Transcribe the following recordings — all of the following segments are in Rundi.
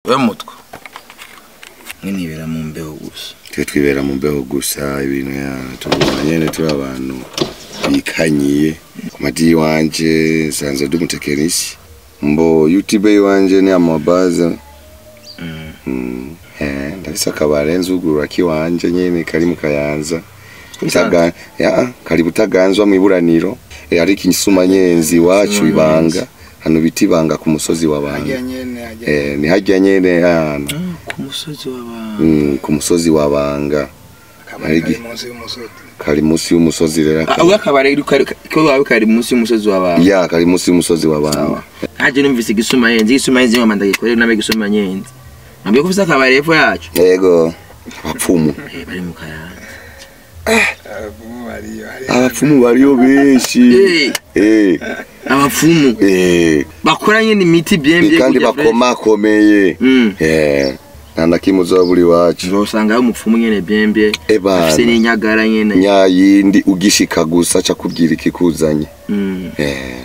we mutwe nkinibera mu mbeho gusa twe twibera mu mbeho gusa ibintu ya tuguma nyene turi abantu bikanyiye mati iwanje nsanzwe ndi umutekinisi mbo youtube iwanje ni amabaze Mm. Mm, eh, ndafise akabare nzugurura kiwanje nyene kari mu kayanza Musanze? Butaga- ya kari butaganzwa mu iburaniro eh, ariko insuma nyenzi iwacu Insuma ibanga hano biti ibanga ku musozi wa banga Hajya nyene hajya. eh, ni harya nyene hano Ah, ku musozi w'abantu mm, ku musozi wa banga Akabari kari Harigi- munsi y'umusozi. kari munsi y'umusozi rero Ah, ubwo akabari ko wawe kari munsi y'umusozi w'abantu ya kari munsi y'umusozi wa banga Sawa. haje numvise igisuma yenzi igisuma yenzi ngoma ndagikorera nabe igisuma yenzi nabwiye ko ufise akabari hepfo yacu yego abapfumu Eh, bari mu kayanza Abapfumu bariyo, hari- abapfumu bariyo benshi Eh, eh abapfumu eh bakora nyene imiti byembye kandi kurya fresh. bakomakomeye Mm. eh nta na kimwe uzoba buri wacu uzosanga ari umupfumu nyene byembye Ebana. afise n'inyagara nyene nyayindi ugishika gusa ca kubwira ikikuzanye Mm. eh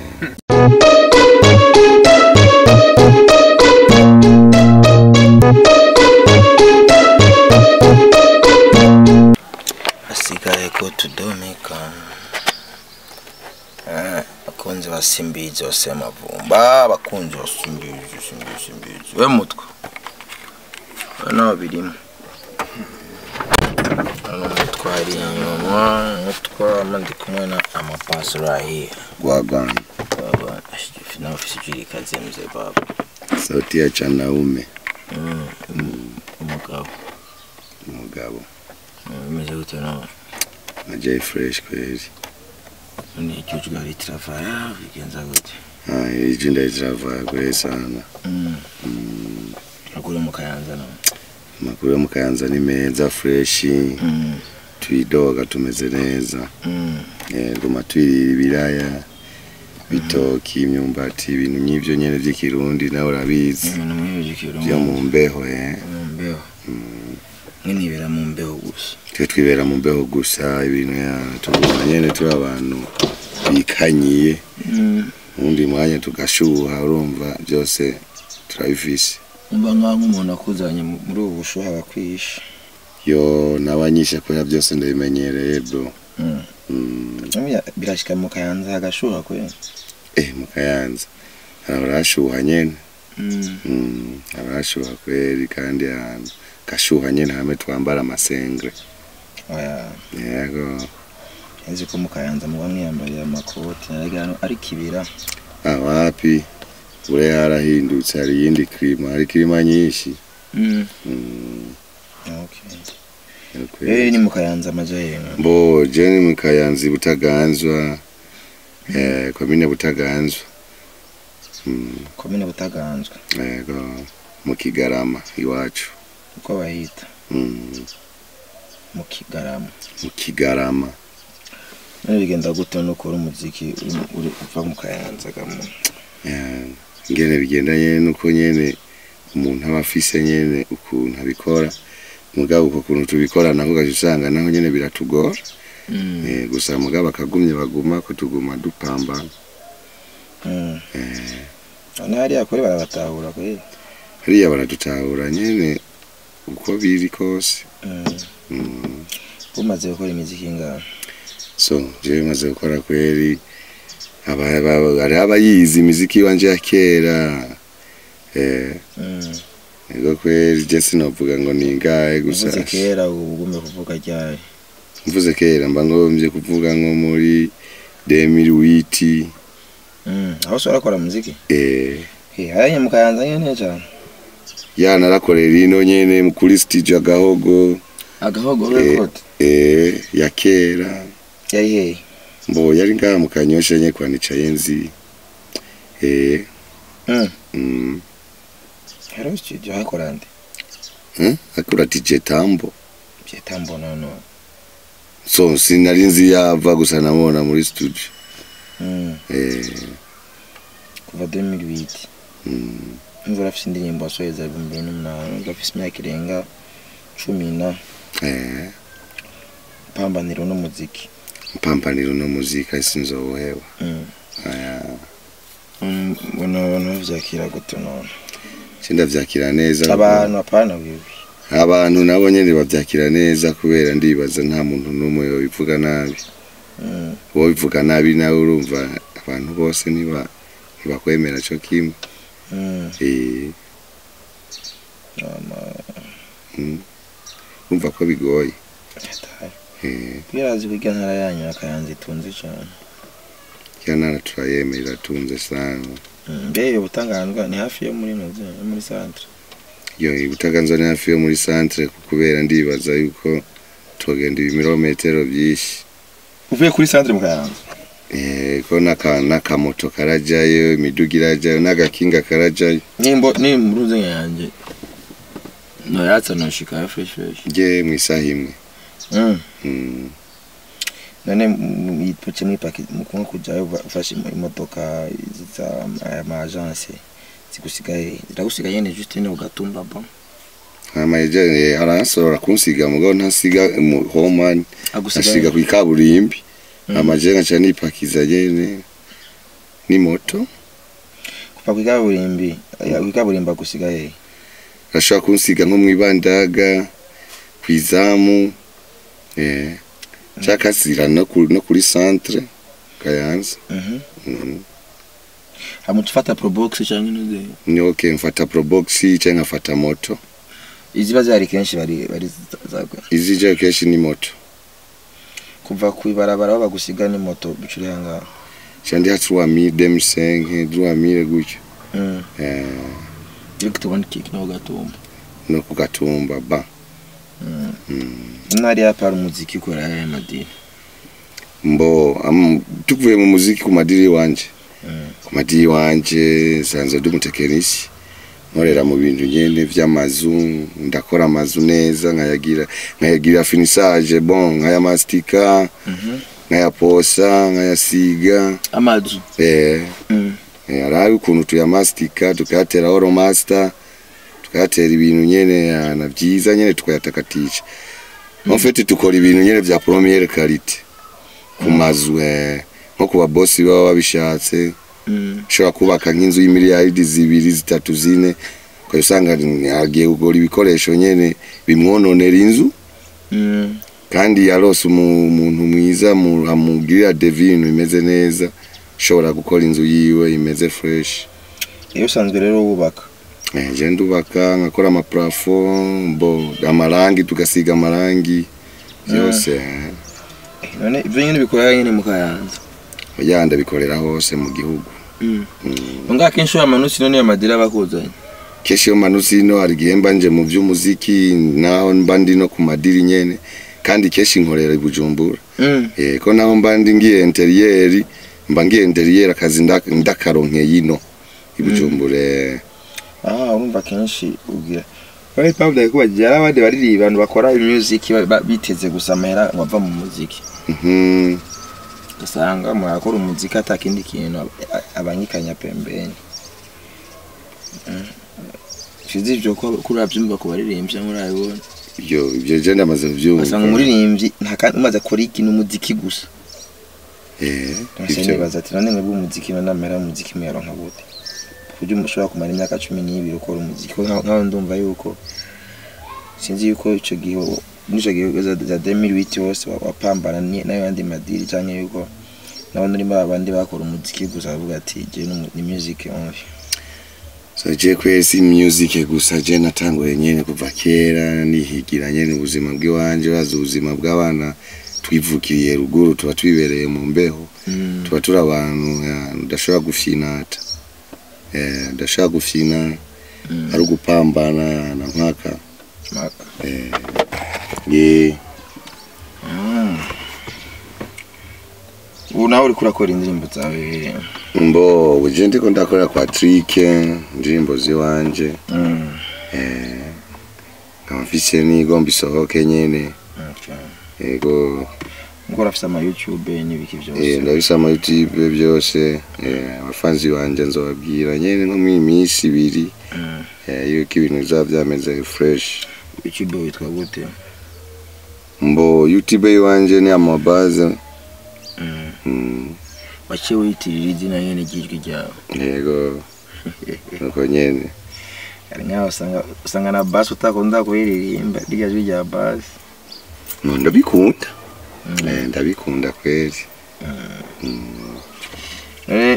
hasigaye ko tudomeka Eh, abakunzi ba simbizi bose amavumba abakunzi ba simbizi simbizi simbizi we mutwe we nawe birimo hano umutwe ari inyuma umutwe ama ndi kumwe na amapasuro ahiye gwagwana baba ashigifi nawe ufise ijirikazi mzee baba sauti ya chanaume Mm, um- umugabo umugabo Mm, bimeze gute nawe najai fresh kweli none icyujwe hari tiravaya bigenza gute ah iji ndayiziravaya kweli sana Mm. agure mu kayanza nawe amakuru yo mu kayanza ni meza fresh Mm. twidoga tumeze neza Mm. eh guma twirira ibiraya bitoki imyumbati ibintu nk'ivyo nyene vy'ikirundi nawe urabizi ibintu mwibijikira vyo mu mbeho eh mu mbeho nkinibera mu mbeho gusa twe twibera mu mbeho gusa ibintu ya tuguma nyene turi abantu bikanyiye uwundi mwanya tugashuha urumva byose turabifise umva nkaho nk'umuntu akuzanye mu- muri ubu bushuhe abakwishe yo nabanyishe kubera byose ndabimenyereye bro Mm. mm. birashika mu kayanza hagashuha kweli eh mu kayanza harashuha nyene Mm. mm. harashuha kweli kandi ahantu gashuha nyene hamwe twambara amasengre oya yego nzi ko mu kayanza muba mwiyambariye amakoti naragira hano ari kibira ah wapi ure harahindutse hari iyindi klima hari klima nyinshi Mm. mm. okay yo kweli. eh ni mu kayanza amaja yenu Bo jeni mu Kayanza Butaganzwa eh komine Butaganzwa mm, komine butaganzwe yego mu Kigarama iwacu uko bahita mm, mu kigarama mu Kigarama none bigenda gute nukora umuziki uri- uri uva mu kayanza gamu eh, ngene bigendanye nuko nyene umuntu aba afise nyene ukuntu abikora mugabo uko kuntu tubikora nako gaje usanga naho nyene biratugora Mm. eh, gusa mugabo akagumye baguma ko tuguma dupambana Mm. eh, none hariya kuri barabatahura kweli hariya baradutahura nyene uko biri kose Mm. mm. umaze gukora imiziki ingana so jewe maze gukora kweli aba- aba- hariho abayizi imiziki wanje ya kera eh, Mm. ego kweli je sinovuga ngo ni ingahe gusa uvuze kera ubu ugume kuvuga ryari mvuze kera mba ngombye kuvuga nko muri 2008 Mm. aho se urakora muziki eh, Eh, hariya mu kayanza nyene cyane ya narakorera ino nyene kuri studio agahogo agahogo Eh. record eh, ya kera yari hehe mbo yari ngaha mu kanyosha nye kwa nicaye nzi eh, Mm. mm, hariho studio hakora nde eh, akora DJ Tambo byita mbona no so sinari nzi yava gusa namubona muri studio Mm. eh, kuva 2008 mm, imvura afise indirimbo asoheza ibihumbi bibiri n'umunani umva afise imyaka irenga cumi na eh, pambaniro n'umuziki mpampaniro no muzika sinzoheba Mm. aya Mm, mbona abantu bavyakira gute none je ndavyakira neza abantu apana wiwe abantu nabo nyene bavyakira neza kubera ndibaza nta muntu n'umwe yobivuga nabi Mm. uwo bivuga nabi nawe urumva abantu bose ntiba ntibakwemera co kimwe Mm. Eh, Ama- mm. urumva ko bigoye Hatari. Eh, Kwirazi kurya ntara yanyu akayanza itunze cyane kya ntara turayemera iratunze sana mbe ubutanganzwa ni hafi yo muri noze yo muri centre yo ibutaganzwa ni hafi yo muri centre kubera ndibaza yuko tugenda ibirometero byinshi uvuye kuri centre mu kayanza Eh, ko naka nakamoto karajayo imiduga irajayo n'agakinga karajayo nimbo ni muruze yanjye no yatsa no shika fresh fresh je mu isaha imwe mm Mm. none yipuce mwipaki mukunga kujayo ufashe imo- imodoka za ama agence zigusigaye ziragusigaye nyene juste ne ugatumba bon hama eje aransora kunsiga mugabo ntasiga mu homani asiga agusigaye ku ikaburimbi Mm. amaje nkaca nipakiza nyene ni moto kuva ku ikaburimbi ku ikaburimbi agusigaye ashobora kunsiga nko mwibandaga kwizamu eh cakasira no ku- no kuri centre kayanza mhm Mhm. hamutu fata probox cyangwa nuze ni okay mfata probox cyangwa nkafata moto iziba zari kenshi bari bari zagwe izija kenshi ni moto kuva ku ibarabara aho bagusiga ni moto bicuriye ngaho cyandi hatruwa mi demisenke druwa mire gutyo mm eh direct tubona kiki no gatumba no kugatumba ba mm Mm. ntari yapara umuziki ukora ya madini mbo am, tukuvuye mu muziki ku madiri wanje Mm. ku madiri wanje sanzwe ndi umutekinisi nkorera mu bintu nyene vy'amazu ndakora amazu neza nkayagira nkayagira finissage bon nkayamastika mhm nkayaposa nkayasiga amazu eh mm Eh, arabe ukuntu tuyamastika tukayatera oro master tukayatera ibintu nyene yana vyiza nyene tukayatakatisha en fait tukora ibintu nyene vya première qualité ku mazu eh, nko ku babosi baba babishatse mm ushobora kubaka nk'inzu y'imiliyaridi zibiri zitatu zine ukaba usanga agiye kugura ibikoresho nyene bimwononera inzu mm kandi yarose umu- umuntu mwiza mu- amugirira devi ibintu bimeze neza ushobora gukora inzu yiwe imeze fresh iyo usanzwe rero wubaka Eh, je ndubaka nkakora amaplafo bo amarangi tugasiga amarangi byose eh. Eh, none ibyo nyine bikora nyine mu kayanza ya ndabikorera hose mu gihugu mm Mm. nga kenshi ya manusi none ya madira bakuzanye kenshi iyo manutse ino hari igihe mba nje mu by'umuziki naho mba ndi no ku madiri nyene kandi kenshi nkorera i bujumbura mm eh, ko naho mba ndi ngiye interiyeri mba ngiye interiyeri akazi nda- ndakaronkeye ino i bujumbura eh. ah urumva kenshi ubwira Wari pamda kubagira abandi bariri abantu bakora music ba- ba- biteze gusa amahera ngo ava mu muziki Mhm. ugasanga murakora umuziki atakindi kintu ab- a- abangikanya pembeni Mm. Sizi ibyo ko kuri abyumva ku baririmbyi muri abibona ibyo ibyo je ndamaze kubyumva ugasanga umuririmbyi nta kandi umaze akora ikintu umuziki gusa eh, Nase ivyo nibaza ati none mwebwe umuziki none amahera y'umuziki muyaronka gute kuburyo mushobora kumara imyaka cumi n'ibiri ukora umuziki Ko nka- nkaho ndumva yuko sinzi yuko ico gihe muri ico gihe za za 2008 wose wa- wapambana ni- n'ayo yandi madiri canke yuko nabo muri ba bandi bakora umuziki gusa bavuga ati je ni ni music only so je kwesi music gusa je natanguye nyene kuva kera nihigira nyene ubuzima bw'iwanje bazi ubuzima bw'abana twivukiriye ruguru tuba twibereye mu mbeho mm. tuba turi abantu ya, udashobora gufinata eh, udashobora gufina mm. ari ugupambana na mpaka Maka. eh, ye Mm. ubu nawe uriko urakora indirimbo zawe mbo uje ndiko ndakorera kwa trike indirimbo ziwanje mm. eh, nkaba mfise n'igomba isohoke nyene okay. yego ngo urafise ama youtube n'ibiki Eh, vyose ndabisa ama youtube byose eh, abafanzi banje nzobabwira nyene nko mu minsi ibiri Mm. eh, yuko ibintu bizaba byameze fresh youtube witwa gute mbo youtube yiwanje ni amabaze Mm. mm, waciye wiyitirira izina nyene ry'ijwi ryawe yego nuko nyene hari nkaho usanga usanga na basi utakunda kuyiririmba rya jwi rya basi no ndabikunda Eh, ndabikunda kweli none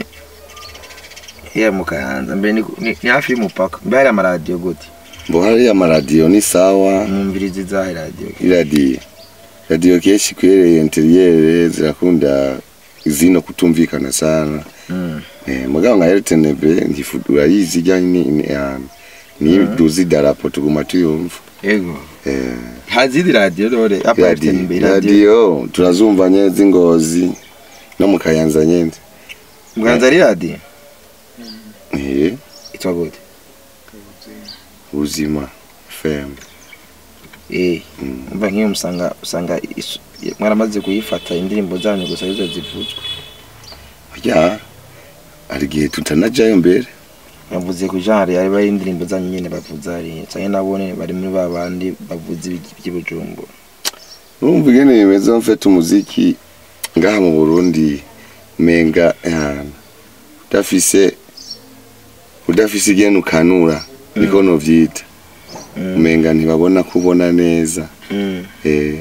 iya mu kayanza mbere ni, ni, ni hafi y'umupaka mbe hari amaradiyo gute mbo hariya amaradiyo ni sawa mwumvirizi zahe radiyo iradiyo radiyo kenshi kwereye interiyere zirakunda zino kutumvikana sana Mm. eh, mugabo nka RTNB ntifu urayizi ijyanye ni ni ahantu ni duzi darapo tuguma tuyumva yego eh, hazidi radiyo dore apa radiyo RTNB radiyo radiyo turazumva nyene z'ingozi no mu kayanza nyene mwanza ari radiyo eh, itwa gute ubuzima fm eh Mm. umva nk'iyo musanga usanga isu- mwaramaze kuyifata indirimbo zanyu gusa arizo zivuzwe ya hari igihe tutanajayo mbere bavuze ku genre yari bari indirimbo zanyu nyene bavuza ari canke nabone bari muri ba bandi bavuza ibiki by'ubujumbura urumva ingene bimeze mfite umuziki ngaha mu burundi menga ahantu udafise udafise igene ukanura niko novyita Mm. umenga ntibabona kubona neza Mm. eh,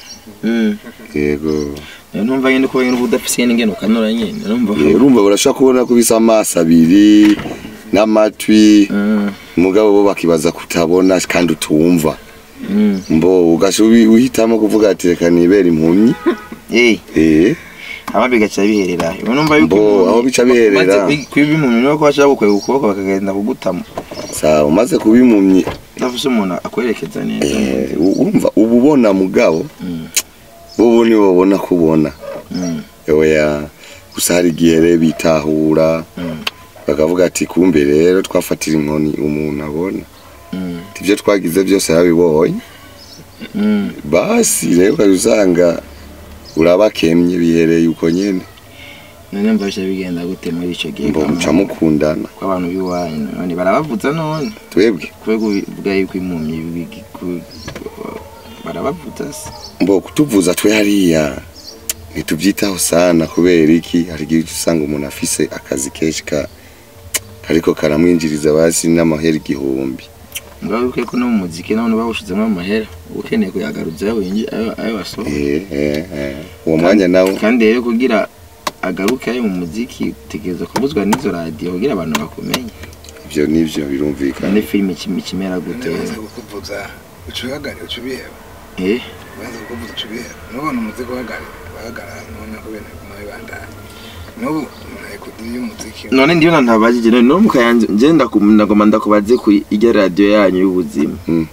Mm. yego Niyo numva nyene ko nyene udafise n'ingene ukanura nyene numva Eh, urumva barashobora kubona ko bisa amaso abiri n'amatwi Mm. mugabo bo bakibaza kutabona kandi utumva Mm. mbo ugasha ubi- uhitamo kuvuga ati reka nibera impumyi eh eh, ama bigaca biherera iyo numva yuko Bo, umuntu- aho bica biherera. maze kwiba impumyi nuko bashaka gukwega ukuboko bakagenda kugutama sawa umaze kuba impumyi udafise umuntu akwerekeza neza eh, urumva uba ubona mugabo Mm. bo ni babona kubona Mm. oya gusa hari igihe rero bitahura Mm. bakavuga ati kumbe rero twafatira inkoni umuntu abona Mm. ibyo twagize byose yarabibonye Mm. basi rero ukajya usanga urabakemye bihereye uko nyene none mva bica bigenda gute muri ico gihe mbo muca mukundana ko abantu b'iwanyu none barabavuza none twebwe kubera uvuga yuko impumyi bigi- ku- barabavuza se mbo kutuvuza twe hariya ntitubyitaho sana kubera iki hari igihe uca usanga umuntu afise akazi kenshi ka ariko karamwinjiriza basi n'amahera igihumbi mugabo yuko ko no mu muziki none bawushizemo amahera uba ukeneye kuyagaruza ayo winji- ayo ayo wasohoye Eh, eh, eh. uwo mwanya nawo kandi rero kugira agaruke ayo mu muziki utegereza kubuzwa n'izo radiyo kugira abantu bakumenye ivyo nivyo birumvikana kandi filime kim- kimera gute none baza kukuvuza uca uhagarara uca ubiheba eh baza kukuvuza uca ubiheba nubona umuziki uhagarara uhagarara none ko ibintu biguma bibandanya n'ubu umuntu kudiri y'umuziki none ndiyo na ntabajije none no mukayanze nje ndakum- ndagoma ndakubaze ku ijya radiyo yanyu y'ubuzima Mm.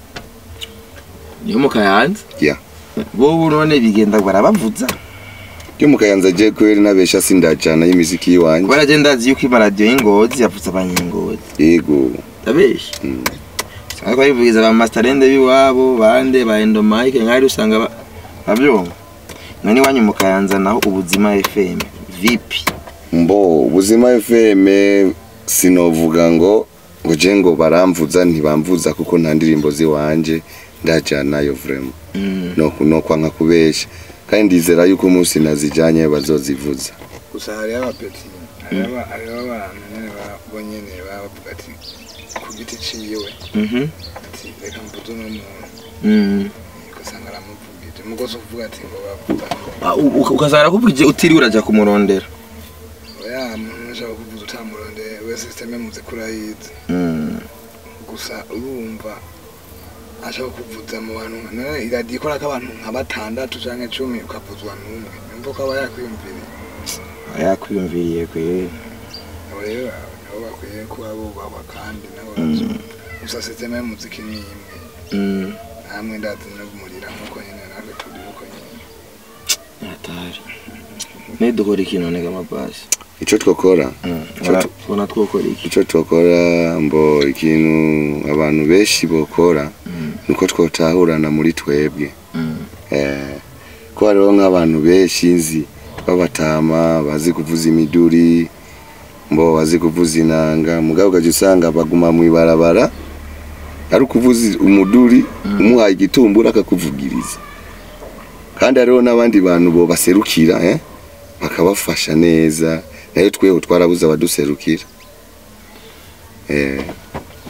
niyo mukayanze Yeah. bo none bigenda barabavuza yo mukayanza je kweri nabesha sindajana y'imiziki yiwanje kubera je ndazi yuko amaradiyo y'ingozi yavuze abanyengozi yego ndabesha Mm. ariko bivugiza ba masterende b'iwabo bande ba endomike nk'ari usanga ba- bavyumva none iwanyu mukayanza naho ubuzima fm vipi mbo ubuzima fm sinovuga ngo ngo je ngo baramvuza ntibamvuza kuko nta ndirimbo ziwanje ndajanayo vrema Mm. no no kwanka kubesha kandi ndizera yuko umunsi nazijanye bazozivuza gusa hariho abapeti hariho aba- hariho abantu nyene ba- bo nyene baba bavuga ati ku giti ciwe Mhm. ati reka mvuze uno muntu Mm. ugasanga aramuvugije mugozi uvuga ati ngo bavuga ngo Ah, u- u- ukazana arakubwije utiriwe uraja kumurondera oya muntu ushaka kuvuza utamurondeye we sisiteme muzi ko urayizi Mm. gusa urumva ashaka kuvuza mu bantu nka iradiyo ikora ko abantu nka batandatu canke cumi ukavuzwa n'umwe nimba ko aba yakwiyumviriye yakwiyumviriye kweri abo rero nabo bakwiye kuba bubahwa kandi nabo Mm. bavyumva gusa sisiteme y'umuziki ni imwe Mm. namwe ndazi no kumurira nkuko nyene natwe turi uko nyene atari nidukora ikintu nega amabasi ico twokora Ico- tubona twokora iki ico twokora mbo ikintu abantu benshi bokora Mm. nuko twotahurana muri twebwe Mm. eh, ko hariho nk'abantu benshi nzi babatama bazi kuvuza imiduri mbo bazi kuvuza inanga mugabo ugaca usanga baguma mw'ibarabara ari ukuvuza umuduri umuhaye igitumbura akakuvugiriza kandi hariho n'abandi bantu bo baserukira eh, bakabafasha neza nayo tweho twarabuze abaduserukira eh, hari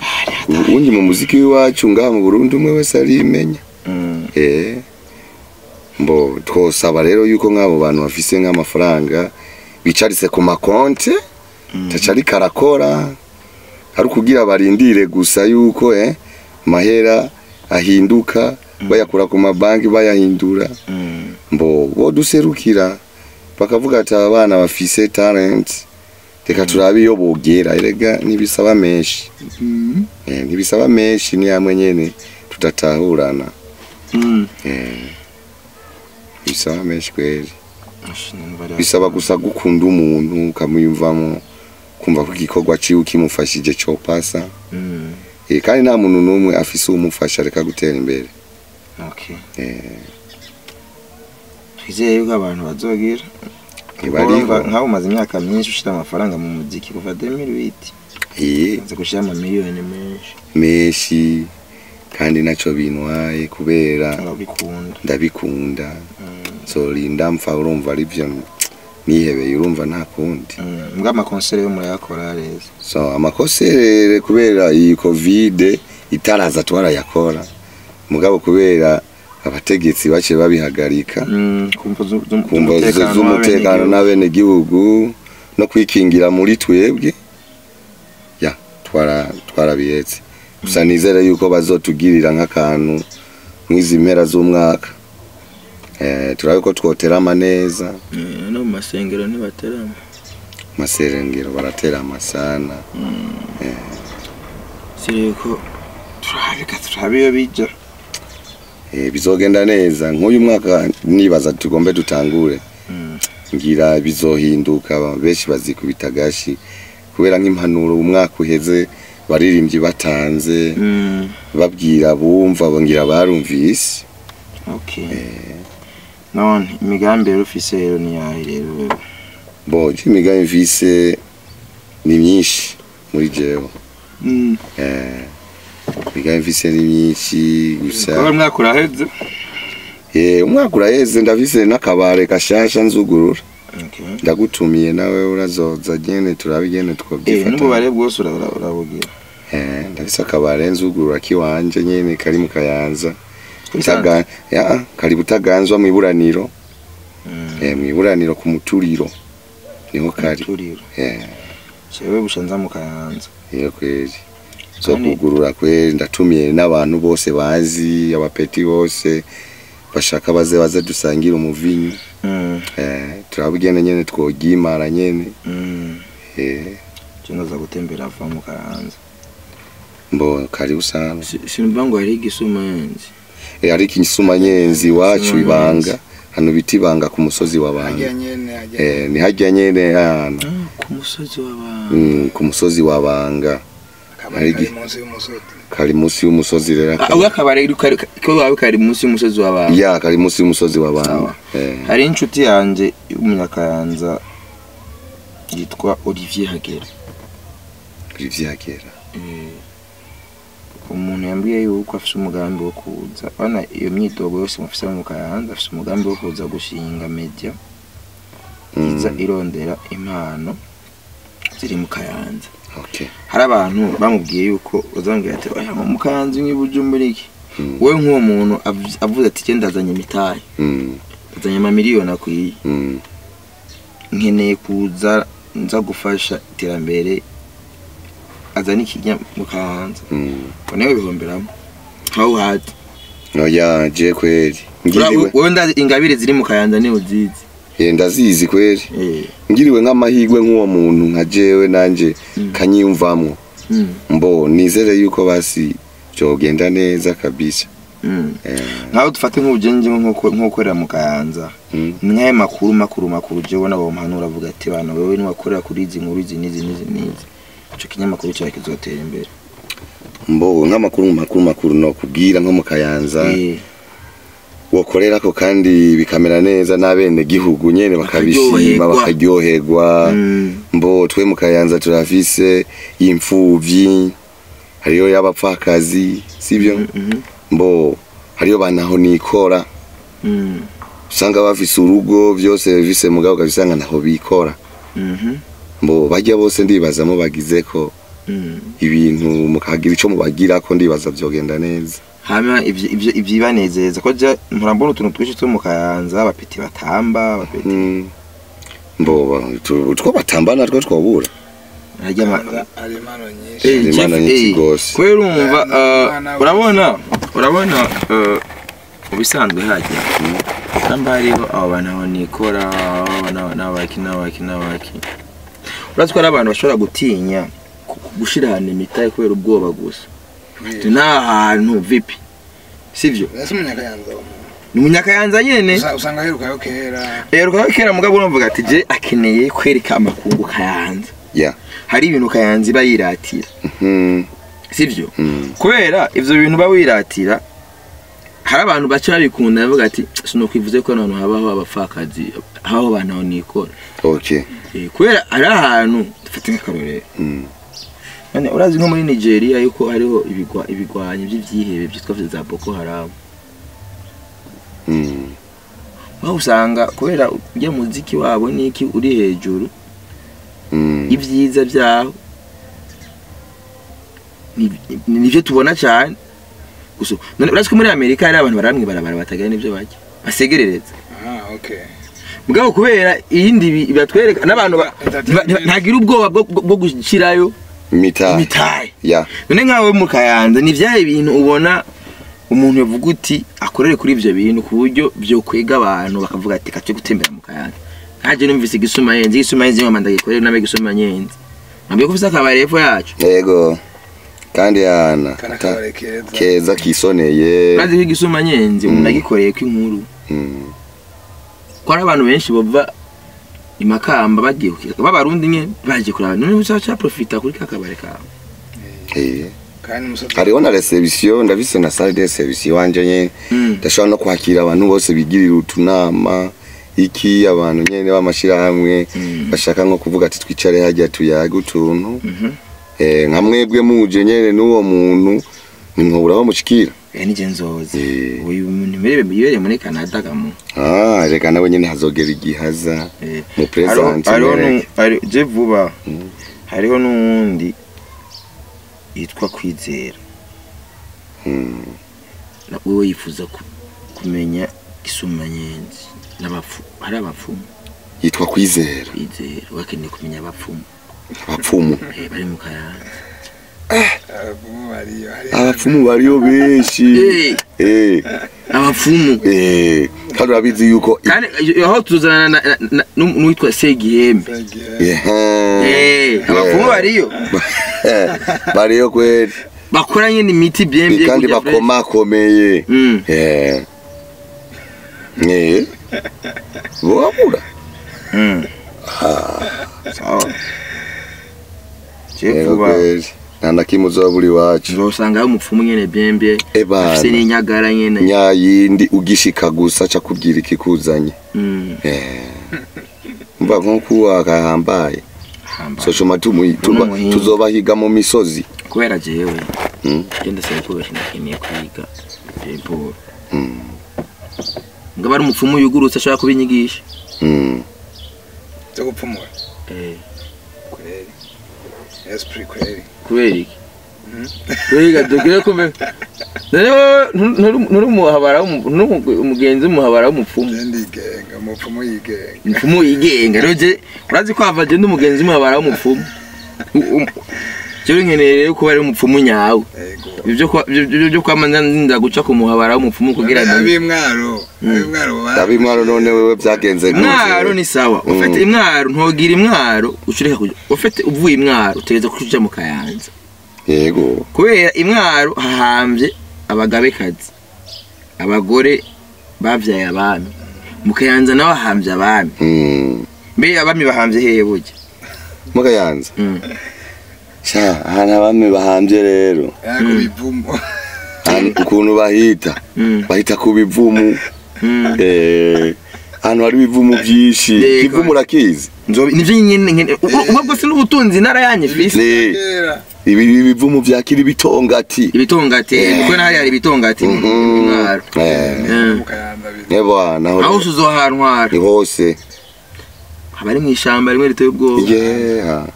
ubundi mu muziki w'iwacu ngaha mu Burundi umwe wese arimenya Mm. eh mbo twosaba rero yuko nk'abo bantu bafise nk'amafaranga bicaritse ku makonte tacari karakora ari ukugira barindire gusa yuko eh mahera ahinduka bayakura ku mabanki bayahindura Mm. mbo boduserukira bakavuga ati aba bana bafise talent reka turabe iyo bogera erega ntibisaba menshi Mm. eh, ntibisaba menshi ni hamwe nyene tudatahurana Mm. eh, bisaba menshi kweli Ash, numva ari- bisaba gusa gukunda umuntu ukamwiyumvamo kumva ko igikorwa ciwe kimufashije copasa Mm. eh, kandi nta muntu n'umwe afise uwumufasha reka gutera imbere Okay. eh, twizeye yuko abantu bazogira ntibariho Urumva nkaho umaze imyaka myinshi ushira amafaranga mu muziki kuva 2008 eh, umaze gushira amamiliyoni menshi menshi kandi naco bintwaye kubera urabikunda ndabikunda Mm. zorinda mpfa urumva arivyo nihebeye urumva nta kundi Mm. mbwa amakonsere yo murayakora reza so amakoserere kubera iyi covid itaraza twarayakora mugabo kubera abategetsi baciye babihagarika Mm, kumva zu- zu- kumva z'umutekano z'umutekano w'abenegihugu. n'abenegihugu no kwikingira muri twebwe ya twara twarabihetse gusa nizere yuko bazotugirira nk'akantu nk'izi mpera z'umwaka eh, turabe ko twoterama neza Eh, no mu masengero ntibaterama maserengero baraterama sana sireko turabika turabe iyo bija eh, bizogenda neza nk'uyu mwaka nibaza tugombe dutangure Mm. ngira bizohinduka benshi bazikubita gashi kubera nk'impanuro umwaka uheze baririmbyi batanze Mm. babwira bumva bongira barumvise okay none imigambi rero ufise rero ni yahe rero wewe bo je imigambi mvise ni myinshi muri jewe Mm. eh, imigambi mvise ni myinshi Kuba gusa umwaka uraheze eh, umwaka uraheze ndafise n'akabare gashasha nzugurura okay ndagutumiye nawe urazoza nyene turabe nyene eh twobyifata n'ububare bwose ura- ura- urabugira Eh, ndafise akabare nzugurura kiwanje nyene kari mu kayanza Kuri Butaga- ya kari butaganzwa mu iburaniro Mm. eh, mu iburaniro ku muturiro niho kari Turiro. eh, Jewe bushanza mu kayanza iyo kweli zo Kandi- kugurura kweli ndatumiye n'abantu bose bazi abapeti bose bashaka baze baze dusangire umuvinyu Mm. eh, turabugene nyene twogimara nyene Mm. eh, Je ndaza gutembera ava mu kayanza mbo karibu sana sinumva ngo hari igisuma yenzi eh, ariko insuma nyenzi iwacu Insuma ibanga nyenzi. hano biti ibanga ku musozi wa hajya banga nyene hajya eh, ni hajya nyene hano ku musozi w'abantu mm, ku musozi wa banga akabari kari hari- munsi y'umusozi kari munsi y'umusozi rero Ah, ubu akabari ko wawe kari munsi y'umusozi w'abantu ya kari munsi y'umusozi wa banga Sawa. eh, hari inshuti yanjye y'umunyakayanza yitwa Olivier Hagera ivyakera umuntu yambwiye yuko afite umugambi wo kuza bana iyo myitogo yose mufise mu kayanza afite umugambi wo kuza gushinga media iza mm, irondera impano ziri mu kayanza okay hari abantu bamubwiye yuko bazambwira ati oya mu kayanza nk'ibu muri iki Mm. wowe nk'uwo muntu avuze- avuze ati genda ndazanye imitahe mm, ndazanye amamiliyoni akwiye mm, nkeneye kuza nza gufasha iterambere azana ikinya mu kahanza mm. ngo nawe bihomberamo how hard oya je kweli Ura- ngiriwe wowe ndazi ingabire ziri mu kayanza niho uzizi eh, ndazizi kweli Eh, ngiriwe nk'amahirwe nk'uwo muntu nka jewe nanje Mm. kanyiyumvamwo mm, mbo nizere yuko basi vyogenda neza kabisa mm. eh, nkaho dufate nk'ubugenje nk'ukorera mu kayanza mm, nk'ayo makuru makuru makuru jewe nabo mpanura avuga ati bana wewe niwakorera kuri izi nkuru izi n'izi n'izi n'izi ico kinyamakuru cyawe kizotera imbere mbo nk'amakuru makuru makuru no kubwira nko mu kayanza Eh, wokorerako kandi bikamera neza n'abene gihugu nyene bakabishima Bakaryoherwa. bakaryoherwa mm, mbo twe mu kayanza turafise imfuvyi hariyo y'abapfakazi sivyo mm, mhm, mbo hariyo banaho nikora mm, usanga bafise urugo vyose bifise mugabo ukabisanga naho bikora mhm. mbo bajya bose ndibazamo bagizeko Mm. ibintu mukagira ico mubagira ko ndibaza vyogenda neza hama ivyo ivyo ivyibanezeza ko je murambona utuntu twinshi two mu kayanza abapeti batamba abapeti Mm. mboba tu- utwo batamba natwo twobura Hanze harya ama- hari impano nyinshi Eh, Imana Chief, nyinshi eh, gose. kubera urumva eh, Umwana urabona urabona eh, mu bisanzwe hajya namba hariho abo bantu aho nikora abo na- n'abaki n'abaki n'abaki urazi ko hari abantu bashobora gutinya ku- ku- gushira ahantu imitahe kubera ubwoba gusa Ati, nta hantu vipi sivyo ese umunyakayanza wa muntu ni umunyakayanza nyene Usa- usanga aherukayo kera rero kwa kera mugabo urumvuga ati je akeneye kwereka amakungu kayanza ya hari ibintu kayanza iba yiratira Mhm. sivyo Mm. kubera ivyo bintu uba wiratira hari abantu baca babikunda bavuga ati sinokwivuze ko ahantu habaho abapfakazi habaho abantu aho nikora okay Eh, kubera ari ahantu dufate nk'akarorero Mm. none urazi nko muri nigeria yuko hariho ibigwa- ibigwanyi by'ivyihebe vyitwa za boko haramu Mm. aho usanga kubera ujya muziki wabo niki uri hejuru Mm. ibyiza byaho ni- ni- nivyo tubona cyane gusa none urazi ko muri amerika hari abantu baramwe barabara batagira n'ivyo barya basegerereza aha okay mugabo kubera iyindi bi- batwereka n'abantu ba- ntiba- ntiba- ntagira ubwoba bwo- bwo bwo gushyirayo imitahe imitahe ya none nkawe mu kayanza ni vyahe bintu ubona umuntu yavuga uti akorere kuri ivyo bintu ku buryo vyokwega abantu bakavuga ati kace gutembera mu kayanza nkaje numvise igisuma yenzi igisuma yenzi nkoma ndagikorera nabe igisuma yenzi nabwiye ko ufise akabari hepfo yacu yego kandi yana kana ta- kabare keza keza kisoneye urazi ko igisuma nyenzi umuntu agikoreye ko inkuru Mm. ko hari abantu benshi bava imakamba bagiye ku- b'abarundi nye bagiye kuraba none uzaca profita kuri ka kabari kawe Eh. kandi umusozi hariho na reception ndafise na salle de reception wanje nyene Mm. ndashobora no kwakira abantu bose bigirira utunama iki abantu nyene b'amashirahamwe Mm. bashaka nko kuvuga ati twicare hajya tuyage utuntu Mhm. eh, nka mwebwe muje nyene n'uwo muntu nimwobura bamushikira Eh, nije nzoze Eh. uyu muntu imerere yibereye muri canada gamu ah reka nawe nyene hazogera igihaza Eh. mu present hariho nyene. nu- hari- je vuba Mm. hariho n'uwundi yitwa kwizera Mm. Na- wewe yifuza ku- kumenya gisuma nyenzi n'abapfu hari abapfumu yitwa kwizera kwizera wakeneye kumenya abapfumu abapfumu Eh, bari mu kayanza abavumu bariyo hari abapfumu bariyo benshi Eh, eh abapfumu eh kandi urabizi yuko kandi iyo- aho tuzana na- na- na- n'u- n'uwitwa segihembe Ehe. Eh, abapfumu bariyo bariyo kweli bakora nyine imiti byembye kandi kujya fresh. bakomakomeye Mm. Eh. Eh. Wabura. Mm. sawa je Yego vuba kweli. Nta na kimwe uzoba buri wacu. uzosangayo umupfumu nyene byembye Ebana. afise n'inyagara nyene Nyayindi ugishika gusa ca kubwira ikikuzanye. Mm. Eh. Mva nko kuwa kahambaye. Hamba. Socoma tumu tuba- Umuhinga. tuzobahiga mu misozi. kubera jewe Mm. genda saba kubesha ndakeneye kwiga Paul Mm. ngaba ari umupfumu yugurutse ashobora kubinyigisha Mm. cyo gupfumura eh kweli esprit kweli kubera iki Wiga dogere kume Rero nturi umuhabara w'umu- nturi umugenzi w'umuhabara w'umupfumu je ndigenga umupfumu yigenga umupfumu yigenga rero je urazi ko hava je ndi umugenzi w'umuhabara w'umupfumu U- um- jewe nkeneye rero kuba ari umupfumu nyawe yego ibyo kwa- ibyo- ibyo byo kwama nza guca ku muhabara w'umupfumu kugira ngo abimwaro abimwaro Abimwaro none wewe byagenze gute? imwaro ni sawa Mm. ufite imwaro ntogira imwaro ushireka kuja ufite uvuye imwaro utegeza kuja mu kayanza Yego. kubera imwaro hahambye abagabekazi abagore bavyaye abami mu kayanza naho hahambye abami Mm. mbe abami bahambye hehe burya Mukayanza. Mm. Sha, ahantu abami bahambye rero. yako bivumo Ahantu- ukuntu bahita Mm. bahita ku bivumu Mm. eh ahantu hari ibivumu byinshi Yego. ivumu urakizi Nzobi- nivyo nyene nkene ubwo bwose n'ubutunzi ntara yanyu fisi Ne, kera ibi ibi bivumu byakira ibitongati ibitongati kuko naho hari ibitongati mu Mhm. mwaro eh Mm. mukayanza bizi nebana aho aho uzohantwara ni hose haba ari mu ishamba rimwe riteye ubwoba yeah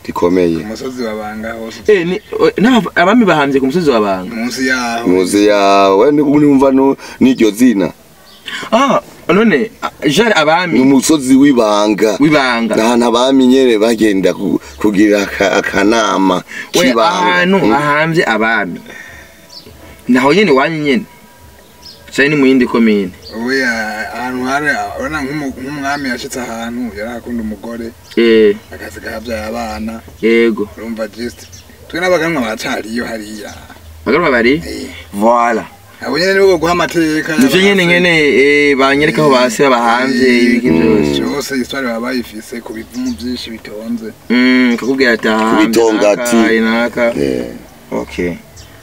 gikomeye umusozi wabanga hose Eh, ni- o- n'aba- abami bahambye ku musozi wa banga munsi yaho muzi yawe numva nu- n'iryo zina ah none ah, jari ni abami umusozi w'ibanga w'ibanga ahantu abami nyene bagenda ku- kugira aka- akanama we k'ibanga ahantu Mm. hahambye abami naho nyene wanyu nyene cari ni mu yindi komine we ahantu hari urabona nk'umu- nk'umwami yashitse ahantu yari akunda umugore eh akazi kabyaye abana yego urumva just twe n'abaganwa baracariyo hariya bagaruka bari Eh, voila abo nyene nibo guha amateka nivyo nyene nyene eh, banyereka aho base babahamvye ibiki vyose cyose histoire baba bayifise ku bivumu byinshi bitonze Mm, kakubwira ati ahahambye Kubitongati. naka, iyi naka Eh, okay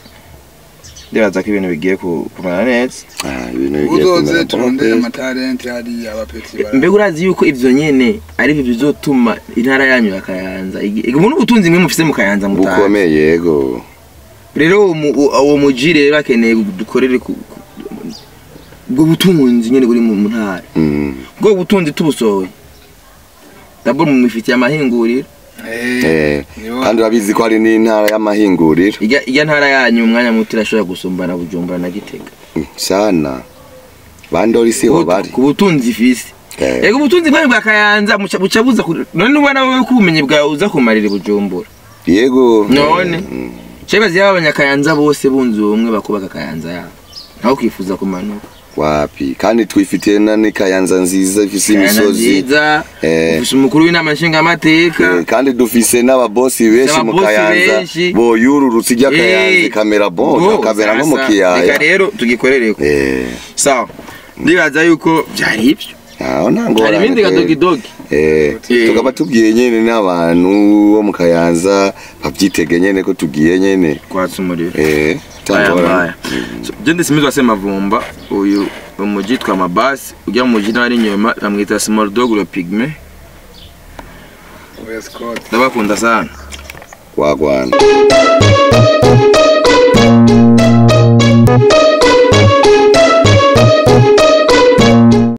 ndibaza ko ibintu bigiye ku- kumera neza ah, ibintu bigiye uzoze kumera turondere neza. amatalenti hariya abapeti mbega urazi yuko ivyo nyene ari byo bizotuma intara yanyu ya kayanza igi- ubu n'ubutunzi mwe mufise mu kayanza mutazi bukomeye yego rero uwo mu- uwo uwo muji rero akeneye dukorere ku ku- ubwo butunzi nyene buri mu mu ntara Mm. ubwo butunzi tubusohoye dabord mumifitiye amahinguriro Eh, kandi urabizi ko hari n'intara y'amahinguriro irya irya ntara yanyu mu mwanya muto irashobora gusumbana bujumbura na gitega Mm, sana bandori siho bari ku butunzi ifise Eh, Ego ubutunzi bwanyu bwa kayanza muca buca buza ku- none ubona wowe ko ubumenyi bwawe uza kumarira i bujumbura yego None? Mm. Chebazi yaba abanyakayanza bose bunze ubumwe bakubaka kayanza yabo naho kwifuza kumanuka wapi kandi twifitiye na n'ikayanza nziza ifise Kayanza imisozi nziza Eh. ufise umukuru w'inama nshingamateka Eh, kandi dufise n'ababosi benshi mu Ababosi kayanza benshi. boyururutse ijya kayanza Eh. ikamera bon Bo, akabera nko mu sasa, reka kiyaya rero tugikorereko Eh, sawa ndibaza yuko byari ibyo aho nta hari ngorane ibindi kweli. gadogidogi Eh, Eh. tukaba tubwiye nyene n'abantu bo mu kayanza bavyitege nyene ko tugiye nyene kwatsa umuriro Eh, aya tangorane. ngaya So, je ndisimizwa se mavumba uyu umuji yitwa mabasi ujya mu muji n'abari inyuma bamwita small dog le pygme oya scott ndabakunda sana wagwana